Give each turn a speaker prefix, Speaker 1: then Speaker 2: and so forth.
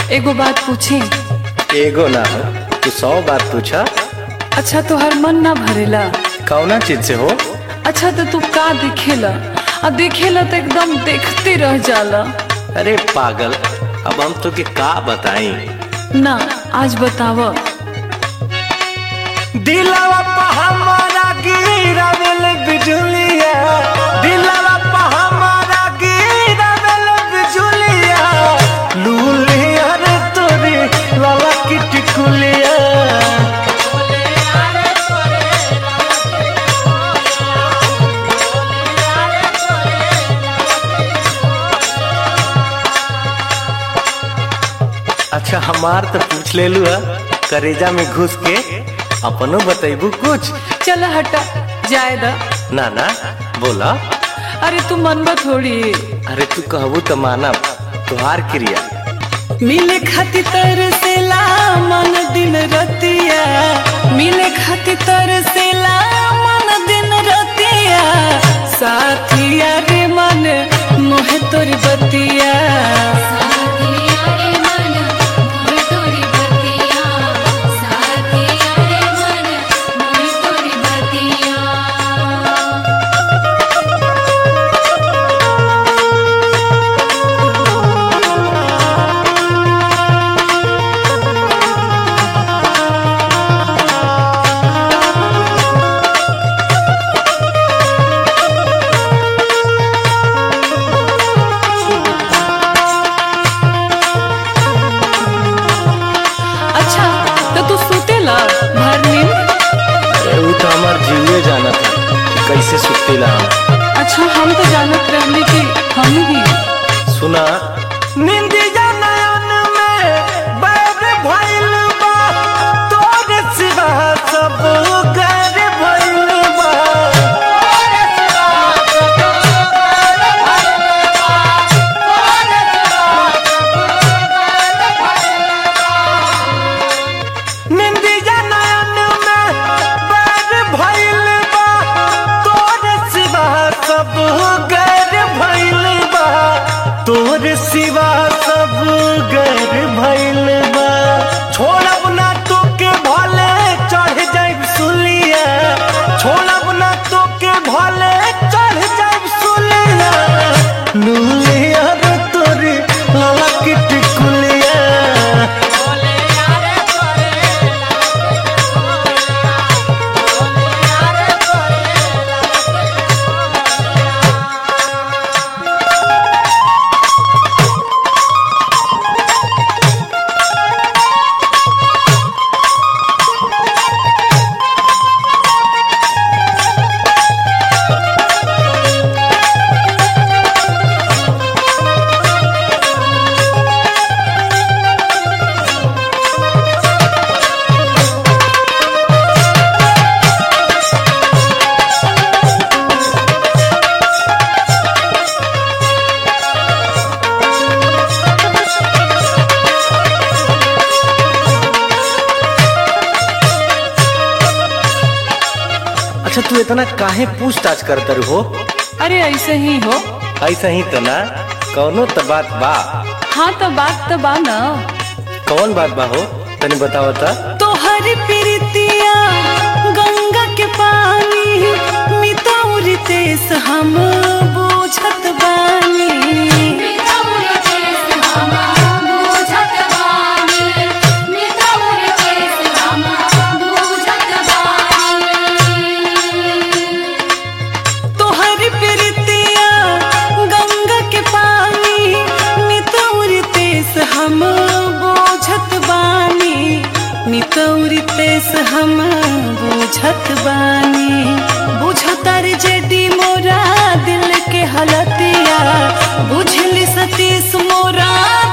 Speaker 1: एगो बात पूछी
Speaker 2: एगो ना हो तू सौ बात पूछा
Speaker 1: अच्छा तोहर मन ना भरेला
Speaker 2: कौना चीज से हो
Speaker 1: अच्छा तो तू का दिखेला आ देखेला तो एकदम देखते रह जाला
Speaker 2: अरे पागल अब हम तो के का बताई
Speaker 1: ना आज बताव
Speaker 2: दिलवा पे हमारा गिरावेल बिजुलिया दिलवा पे हमारा गिरावेल बिजुलिया लूलिया रे तोरी लाला की टिकुलिया अच्छा हमार तो पूछ ले लू करेजा में घुस के अपनो बतैबू कुछ
Speaker 1: चल हटा जाए दा
Speaker 2: ना ना बोला
Speaker 1: अरे तू मनबा थोड़ी
Speaker 2: अरे तू कहबू तो मानब तुहार क्रिया
Speaker 1: मिले खातिर तरसेला मन दिन रतिया मिले खातिर तरसेला मन दिन रतिया साथिया रे मन मोहे तोरी बतिया
Speaker 3: साथिया रे मन मोर तोरी बतिया साथिया रे मन मोर तोरी बतिया
Speaker 1: अच्छा तो तू सुतेला भर नींद
Speaker 2: अरे वो तो हमार जीवे जाना था कि कैसे सुतेला हम
Speaker 1: अच्छा हम तो जानत रहली कि हम ही
Speaker 2: सुना निंदिया नयन में बैर भइल बा तोरे सिवा सब गैर भइल बा निंदिया नयन में बैर भइल बा तोरे सिवा सब गैर भइल बा तोरे सिवा सब गैर भइल बा छोड़ब ना तोके भले चढ़ जाइब सुलिया छोड़ब ना तोके भले चढ़ जाइब सुलिया लूलिया रे तोरी लाला की टिकुलिया अच्छा तू इतना काहे पूछताछ करतर हो
Speaker 1: अरे ऐसे ही हो
Speaker 2: ऐसा ही तो ना कौनो तो बात बा
Speaker 1: हाँ तो बात तो बा ना
Speaker 2: कौन बात बा हो तनी बताओ ता
Speaker 1: तोहर प्रीतिया गंगा के पानी मितौरी तेस हम बुझत बानी
Speaker 3: मितौर चेस हम बुझत बानी मितौर चेस हम बुझत बानी
Speaker 1: तोहर प्रीतिया गंगा के पानी मितौरी तेस हम बुझत बानी मितौरी तेस हम बुझत बानी बुझतर जेडी मोरा दिल के हलतिया बुझली सतीश मोरा